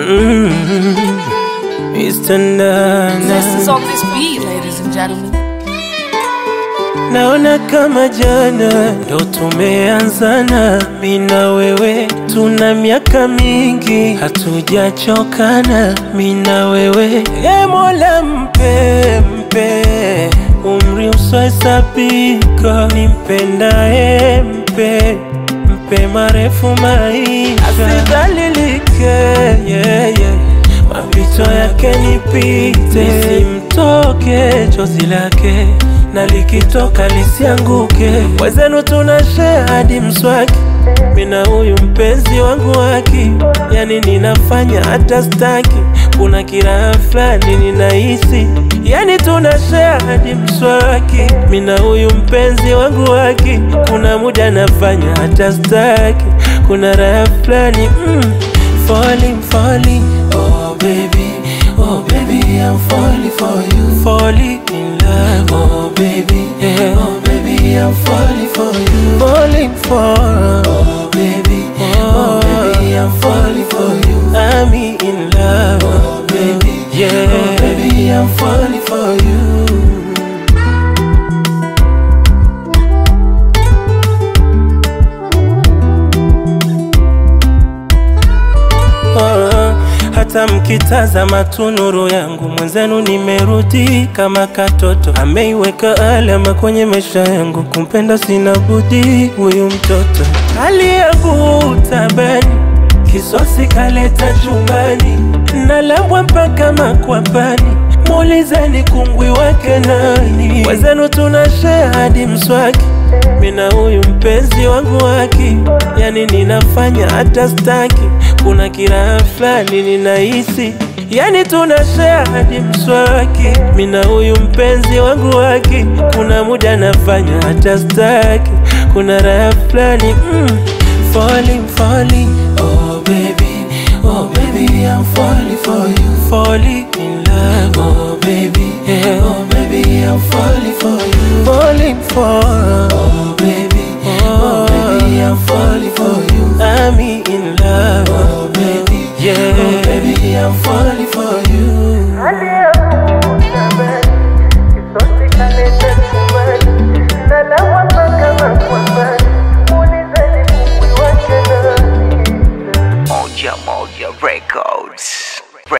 Mm, Mr. Nana. Zest is on this beat, ladies and gentlemen. Naona kama jana ndo tumeanzana, mi na wewe tuna miaka mingi hatujachokana, mi na wewe. E Mola, mpe mpe umri usiohesabika, nimpendaye mpe mpe marefu maisha, asidhalilike yeah, yeah. mapito yake nipite, nisimtoke chozi lake na likitoka lisianguke. Wezenu tuna share hadi mswaki, mina huyu mpenzi wangu waki, yani ninafanya hata staki, kuna kiraha fulani ninahisi, yani tuna share hadi mswaki, mina huyu mpenzi wangu waki, kuna muda nafanya hata staki, kuna raha fulani mm, falling, falling, oh baby, oh baby, I'm falling for you, falling in love, oh baby, yeah. oh baby, I'm falling for you, falling for, oh baby, oh, baby, I'm falling for you, I'm in love, oh baby, yeah, oh baby, I'm falling for you. Ah, hata mkitazama tu nuru yangu mwenzenu, nimerudi kama katoto, ameiweka alama kwenye maisha yangu. Kumpenda sina budi huyu mtoto, hali yangu tabani, kisosi kaleta chumbani, nalambwa mpaka makwapani, muulizeni kungwi wake nani? Wenzenu tuna share hadi mswaki mina huyu mpenzi wangu waki, yani ninafanya hata staki, kuna kiraha fulani ninahisi, yani tuna share hadi mswaki, mina huyu mpenzi wangu waki, kuna muda nafanya hata staki, kuna raha fulani mm, falling, falling, oh baby, oh baby, I'm falling for you, falling in love, oh baby, yeah. oh baby, I'm falling for you, falling for, oh baby, oh baby, I'm falling for you, I'm in love, oh baby, yeah, oh baby, I'm falling for